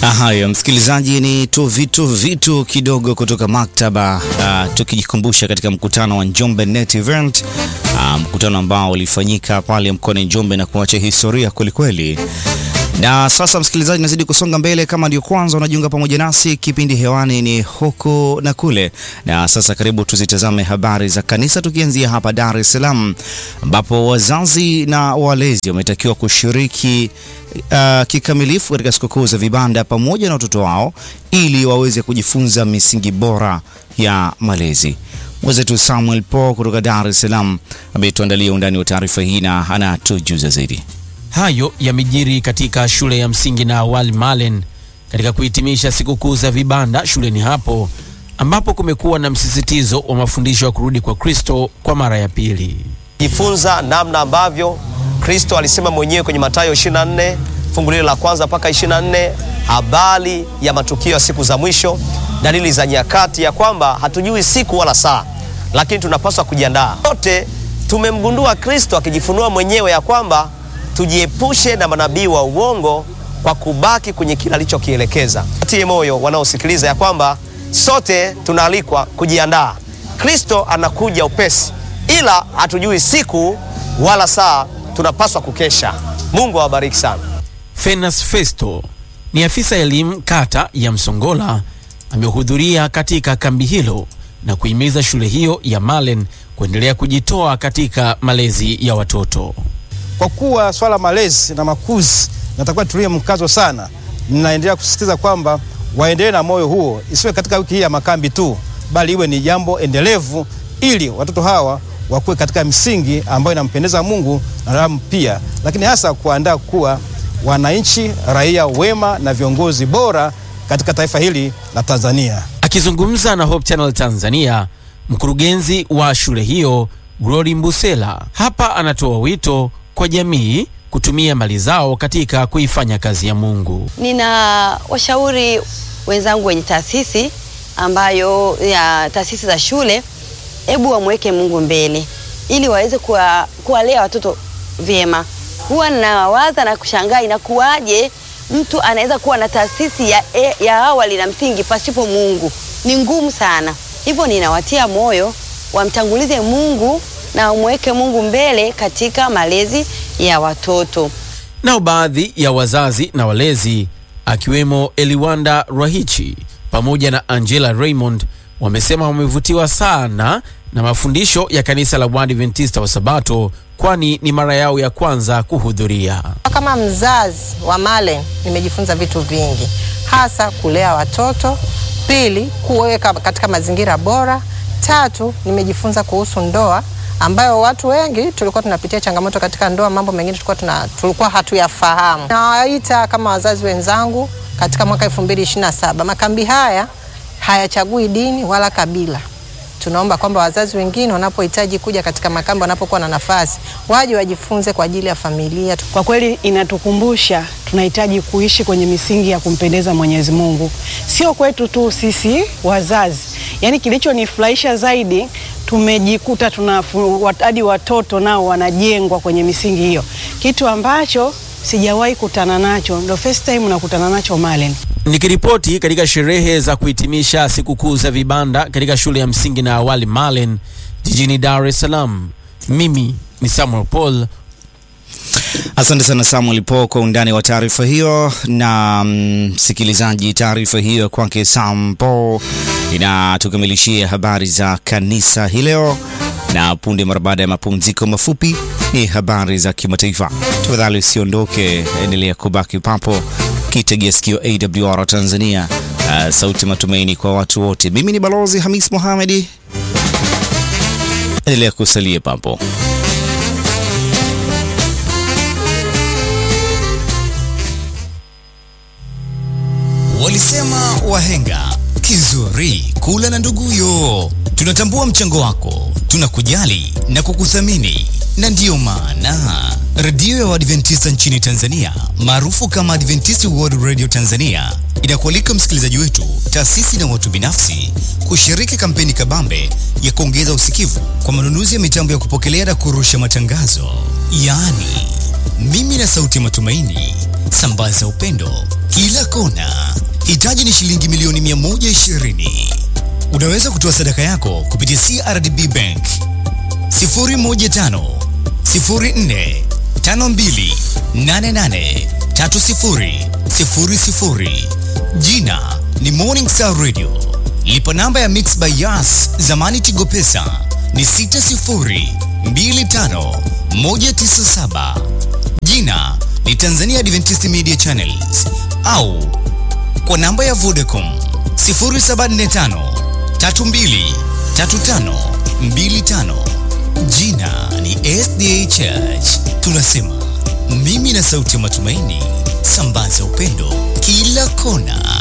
Hayo msikilizaji, ni tu vitu vitu kidogo kutoka maktaba uh, tukijikumbusha katika mkutano wa Njombe Net Event uh, mkutano ambao ulifanyika pale mkoani Njombe na kuacha historia kwelikweli. Na sasa msikilizaji, nazidi kusonga mbele. Kama ndio kwanza unajiunga pamoja nasi, kipindi hewani ni huku na kule, na sasa karibu tuzitazame habari za kanisa, tukianzia hapa Dar es Salaam ambapo wazazi na walezi wametakiwa kushiriki uh, kikamilifu katika sikukuu za vibanda pamoja na watoto wao ili waweze kujifunza misingi bora ya malezi. Mwenzetu Samuel Po kutoka Dar es Salaam ametuandalia undani wa taarifa hii na anatujuza zaidi. Hayo yamejiri katika shule ya msingi na awali Malen katika kuhitimisha sikukuu za vibanda shuleni hapo ambapo kumekuwa na msisitizo wa mafundisho ya kurudi kwa Kristo kwa mara ya pili. Jifunza namna ambavyo Kristo alisema mwenyewe kwenye Mathayo 24 fungu lile la kwanza mpaka 24, habari ya matukio ya siku za mwisho, dalili za nyakati, ya kwamba hatujui siku wala saa, lakini tunapaswa kujiandaa. Wote tumemgundua Kristo akijifunua mwenyewe ya kwamba tujiepushe na manabii wa uongo kwa kubaki kwenye kile alichokielekeza. Tie moyo wanaosikiliza ya kwamba sote tunaalikwa kujiandaa. Kristo anakuja upesi, ila hatujui siku wala saa, tunapaswa kukesha. Mungu awabariki sana. Fenas Festo ni afisa elimu kata ya Msongola, amehudhuria katika kambi hilo na kuhimiza shule hiyo ya Malen kuendelea kujitoa katika malezi ya watoto. Kwa kuwa swala malezi na makuzi natakuwa tulie mkazo sana, ninaendelea kusisitiza kwamba waendelee na moyo huo, isiwe katika wiki hii ya makambi tu, bali iwe ni jambo endelevu, ili watoto hawa wakuwe katika misingi ambayo inampendeza Mungu na wanadamu pia, lakini hasa kuandaa kuwa wananchi raia wema na viongozi bora katika taifa hili la Tanzania. Akizungumza na Hope Channel Tanzania, mkurugenzi wa shule hiyo Glory Mbusela hapa anatoa wito kwa jamii kutumia mali zao katika kuifanya kazi ya Mungu. Nina washauri wenzangu wenye taasisi ambayo ya taasisi za shule, hebu wamweke Mungu mbele ili waweze kuwalea watoto vyema. Huwa nawaza na kushangaa inakuwaje mtu anaweza kuwa na taasisi ya, ya awali na msingi pasipo Mungu. Ni ngumu sana. Hivyo ninawatia moyo wamtangulize Mungu na wamweke Mungu mbele katika malezi ya watoto. Nao baadhi ya wazazi na walezi akiwemo Eliwanda Rahichi pamoja na Angela Raymond wamesema wamevutiwa sana na mafundisho ya kanisa la Waadventista wa Sabato kwani ni mara yao ya kwanza kuhudhuria. Kama mzazi wa Malen nimejifunza vitu vingi, hasa kulea watoto, pili kuweka katika mazingira bora, tatu nimejifunza kuhusu ndoa ambayo watu wengi tulikuwa tunapitia changamoto katika ndoa, mambo mengine tulikuwa, tuna, tulikuwa hatuyafahamu. Nawaita kama wazazi wenzangu katika mwaka 2027 makambi haya hayachagui dini wala kabila. Tunaomba kwamba wazazi wengine wanapohitaji kuja katika makambi, wanapokuwa na nafasi, waje wajifunze kwa ajili ya familia. Kwa kweli inatukumbusha tunahitaji kuishi kwenye misingi ya kumpendeza Mwenyezi Mungu, sio kwetu tu sisi wazazi. Yaani kilichonifurahisha zaidi tumejikuta tuna hadi watoto nao wanajengwa kwenye misingi hiyo, kitu ambacho sijawahi kutana nacho, ndo first time nakutana nacho Malen. Nikiripoti katika sherehe za kuhitimisha sikukuu za vibanda katika shule ya msingi na awali Malen jijini Dar es Salaam, mimi ni Samuel Paul. Asante sana Samuel Po kwa undani wa taarifa hiyo. Na msikilizaji, mm, taarifa hiyo kwake Sam Po inatukamilishia habari za kanisa hii leo, na punde mara baada ya mapumziko mafupi ni habari za kimataifa. Tafadhali usiondoke, endelea kubaki papo kitegea sikio AWR Tanzania, uh, sauti matumaini kwa watu wote. Mimi ni Balozi Hamis Mohamedi, endelea kusalia papo. Walisema wahenga kizuri kula na nduguyo. Tunatambua mchango wako, tunakujali na kukuthamini, na ndiyo maana redio ya Waadventista nchini Tanzania maarufu kama Adventist World Radio Tanzania inakualika msikilizaji wetu, taasisi na watu binafsi kushiriki kampeni kabambe ya kuongeza usikivu kwa manunuzi ya mitambo ya kupokelea na kurusha matangazo, yaani mimi na sauti ya matumaini, sambaza upendo kila kona. Hitaji ni shilingi milioni 120. Unaweza kutoa sadaka yako kupitia CRDB Bank 015 04 52 88 30 00. Jina ni Morning Star Radio. Lipa namba ya Mix by Yas zamani Tigo Pesa ni 60 25 197. Jina ni Tanzania Adventist Media Channels au kwa namba ya Vodacom 0745 32 35 25. Jina ni SDA Church. Tunasema mimi na sauti ya matumaini, sambaza upendo kila kona.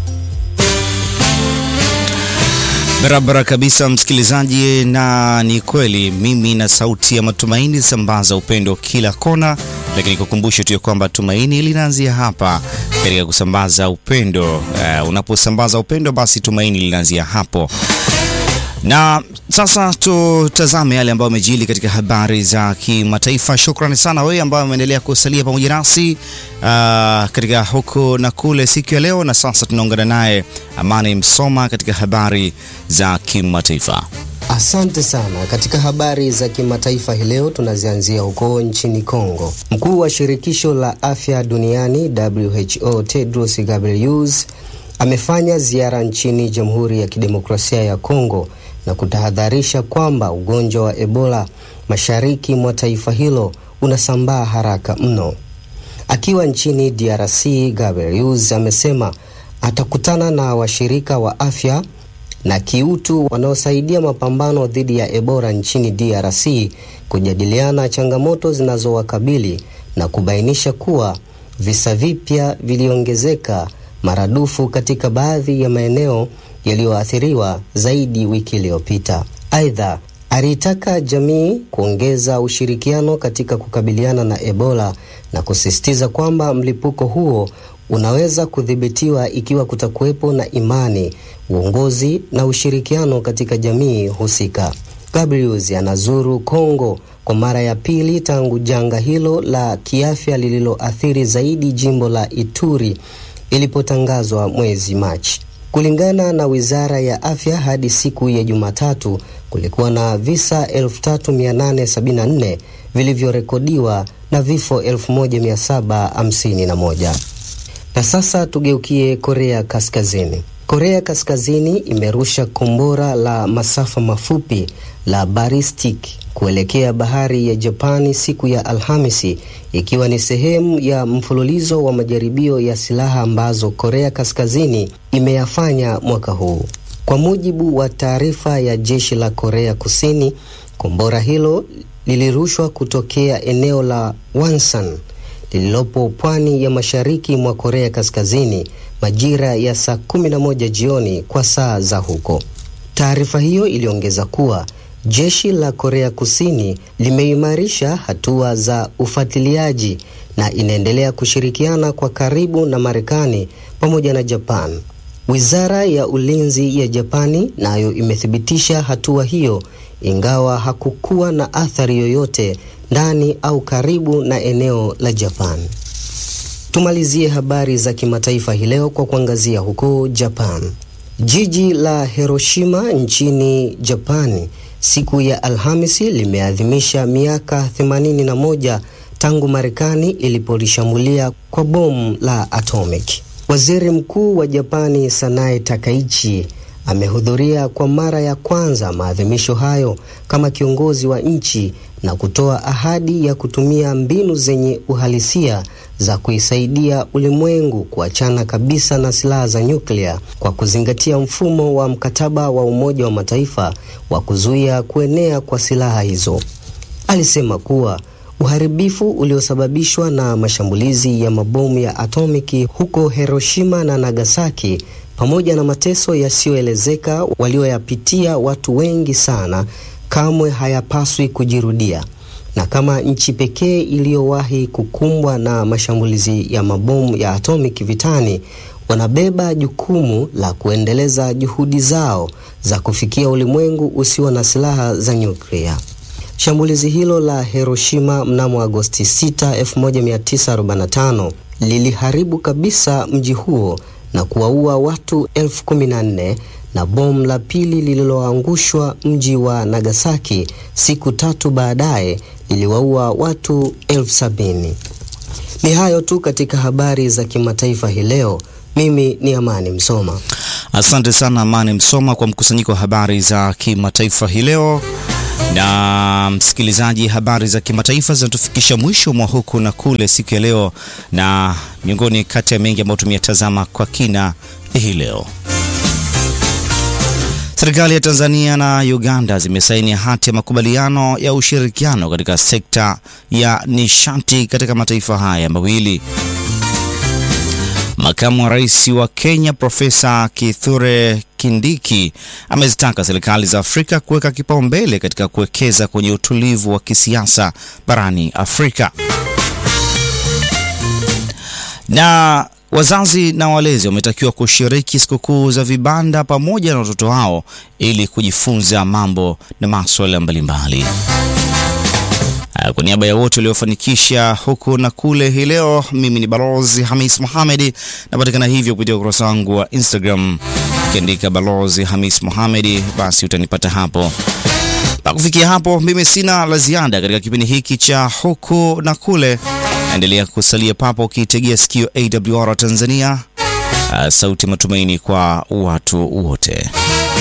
Barabara kabisa msikilizaji, na ni kweli, mimi na sauti ya matumaini, sambaza upendo kila kona. Lakini kukumbusha tu ya kwamba tumaini linaanzia hapa katika kusambaza upendo. Uh, unaposambaza upendo, basi tumaini linaanzia hapo. Na sasa tutazame yale ambayo amejili katika habari za kimataifa. Shukrani sana wewe ambaye umeendelea kusalia pamoja nasi uh, katika huku na kule siku ya leo, na sasa tunaungana naye Amani Msoma katika habari za kimataifa. Asante sana. Katika habari za kimataifa hii leo tunazianzia huko nchini Kongo. Mkuu wa shirikisho la afya duniani WHO Tedros Ghebreyesus amefanya ziara nchini Jamhuri ya Kidemokrasia ya Kongo na kutahadharisha kwamba ugonjwa wa Ebola mashariki mwa taifa hilo unasambaa haraka mno. Akiwa nchini DRC, Ghebreyesus amesema atakutana na washirika wa afya na kiutu wanaosaidia mapambano dhidi ya Ebola nchini DRC kujadiliana changamoto zinazowakabili na kubainisha kuwa visa vipya viliongezeka maradufu katika baadhi ya maeneo yaliyoathiriwa zaidi wiki iliyopita. Aidha, aliitaka jamii kuongeza ushirikiano katika kukabiliana na Ebola na kusisitiza kwamba mlipuko huo unaweza kudhibitiwa ikiwa kutakuwepo na imani, uongozi na ushirikiano katika jamii husika. Gabriels anazuru Kongo kwa mara ya pili tangu janga hilo la kiafya lililoathiri zaidi jimbo la Ituri ilipotangazwa mwezi Machi. Kulingana na Wizara ya Afya, hadi siku ya Jumatatu kulikuwa na visa 3874 vilivyorekodiwa na vifo 1751. Na sasa tugeukie Korea Kaskazini. Korea Kaskazini imerusha kombora la masafa mafupi la ballistic kuelekea bahari ya Japani siku ya Alhamisi, ikiwa ni sehemu ya mfululizo wa majaribio ya silaha ambazo Korea Kaskazini imeyafanya mwaka huu. Kwa mujibu wa taarifa ya jeshi la Korea Kusini, kombora hilo lilirushwa kutokea eneo la Wonsan lililopo pwani ya mashariki mwa Korea Kaskazini majira ya saa 11 jioni kwa saa za huko. Taarifa hiyo iliongeza kuwa jeshi la Korea Kusini limeimarisha hatua za ufuatiliaji na inaendelea kushirikiana kwa karibu na Marekani pamoja na Japan. Wizara ya Ulinzi ya Japani nayo imethibitisha hatua hiyo ingawa hakukuwa na athari yoyote ndani au karibu na eneo la Japan. Tumalizie habari za kimataifa hii leo kwa kuangazia huko Japan. Jiji la Hiroshima nchini Japani siku ya Alhamisi limeadhimisha miaka 81 tangu Marekani ilipolishambulia kwa bomu la atomic. Waziri Mkuu wa Japani Sanae Takaichi amehudhuria kwa mara ya kwanza maadhimisho hayo kama kiongozi wa nchi na kutoa ahadi ya kutumia mbinu zenye uhalisia za kuisaidia ulimwengu kuachana kabisa na silaha za nyuklia kwa kuzingatia mfumo wa mkataba wa Umoja wa Mataifa wa kuzuia kuenea kwa silaha hizo. Alisema kuwa uharibifu uliosababishwa na mashambulizi ya mabomu ya atomiki huko Hiroshima na Nagasaki pamoja na mateso yasiyoelezeka walioyapitia watu wengi sana kamwe hayapaswi kujirudia. Na kama nchi pekee iliyowahi kukumbwa na mashambulizi ya mabomu ya atomiki vitani, wanabeba jukumu la kuendeleza juhudi zao za kufikia ulimwengu usio na silaha za nyuklia. Shambulizi hilo la Hiroshima mnamo Agosti 6, 1945 liliharibu kabisa mji huo na kuwaua watu elfu kumi na nne na bomu la pili lililoangushwa mji wa Nagasaki siku tatu baadaye liliwaua watu elfu sabini. Ni hayo tu katika habari za kimataifa hii leo. Mimi ni Amani Msoma. Asante sana Amani Msoma kwa mkusanyiko wa habari za kimataifa hii leo. Na msikilizaji, habari za kimataifa zinatufikisha mwisho mwa huku na kule siku ya leo, na miongoni kati ya mengi ambayo tumeyatazama kwa kina hii leo. Serikali ya Tanzania na Uganda zimesaini hati ya makubaliano ya ushirikiano katika sekta ya nishati katika mataifa haya mawili. Makamu wa Rais wa Kenya Profesa Kithure Kindiki amezitaka serikali za Afrika kuweka kipaumbele katika kuwekeza kwenye utulivu wa kisiasa barani Afrika. Na wazazi na walezi wametakiwa kushiriki sikukuu za vibanda pamoja na watoto wao ili kujifunza mambo na masuala mbalimbali. Kwa niaba ya wote waliofanikisha huku na kule hii leo, mimi ni Balozi Hamis Mohamed, napatikana hivyo kupitia ukurasa wangu wa Instagram, ukiandika Balozi Hamis Mohamed, basi utanipata hapo. Na kufikia hapo, mimi sina la ziada katika kipindi hiki cha huku na kule. Endelea kusalia papo ukiitegea sikio AWR Tanzania, sauti matumaini kwa watu wote.